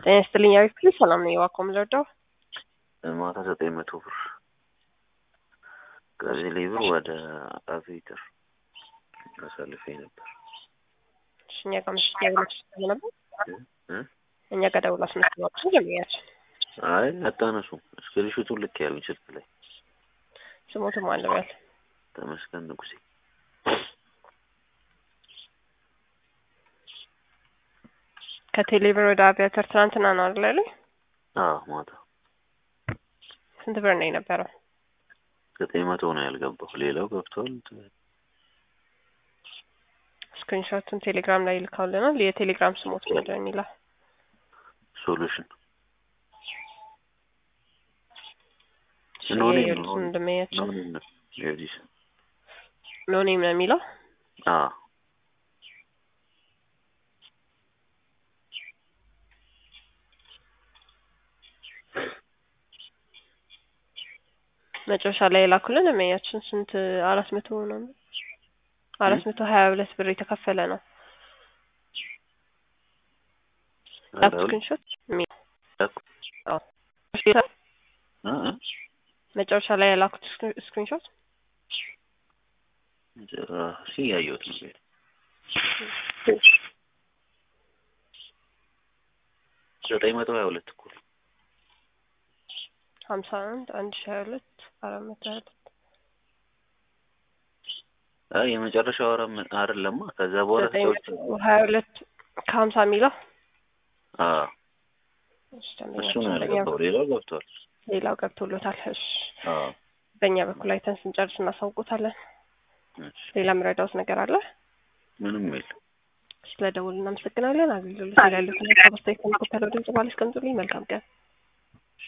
ጤና ይስጥልኝ አሪፍ ፕሊስ ሰላም ነው የዋኮ ምለርዳው ማታ ዘጠኝ መቶ ብር ከቴሌ ብር ወደ አቪተር አሳልፌ ነበር። እሺ፣ እኛ ጋር ምሽት ደውለሽ ነበር። እ? እኛ ጋር ደውላ አስመስሏችሁ ጀምያችን አይ አታነሱም። እስክሪንሹቱን ልክ ያሉኝ ስልክ ላይ ስሞትም አለበያል ተመስገን ንጉሴ ከቴሌብር ወደ አቪያተር ትናንትና ነው አይደል ያለኝ? አዎ ማታ ስንት ብር ነው የነበረው? ዘጠኝ መቶ ነው ያልገባው። ሌላው ገብቷል። ስክሪንሾቱን ቴሌግራም ላይ ይልካውልናል። የቴሌግራም ስሞት ምንድን ነው የሚለው? ሶሉሽን እሺ፣ ኖኔም ነው የየሉትን እንደሚያቸው ኖኔም ነው የዲስ ኖኔም ነው የሚለው። አዎ መጨረሻ ላይ የላኩልን እመያችን ስንት አራት መቶ ነው አራት መቶ ሀያ ሁለት ብር የተከፈለ ነው። ላፕ ስክሪንሾት የሚ- አዎ። እ እ መጨረሻ ላይ የላኩት ስክሪንሾት ጭራሽ ያየሁት ነው። ዘጠኝ መቶ ሀያ ሁለት እኮ ነው። ሀምሳ አንድ አንድ ሺ ሀያ ሁለት አራት መቶ ሀያ ሁለት አይ የመጨረሻው ወረ አይደለማ። ከዛ በኋላ ዘጠኝ ሰዎች መቶ ሀያ ሁለት ከሀምሳ የሚለው አዎ እሺ፣ እሱ ደንበኛችን ነው በእኛ ያልገባው። ሌላው ገብቷል። ሌላው ገብቶሎታል። እሺ አዎ በእኛ በኩል አይተን ስንጨርስ እናሳውቁታለን። እሺ። ሌላ የምረዳውት ነገር አለ? ምንም የለም። ስለ ደውል እናመሰግናለን። አገልግሎት ላይ ያሉትን ሀሳብ አስተያየት ከሚከተለው ድምጽ ባለ አስቀምጡልኝ። መልካም ቀን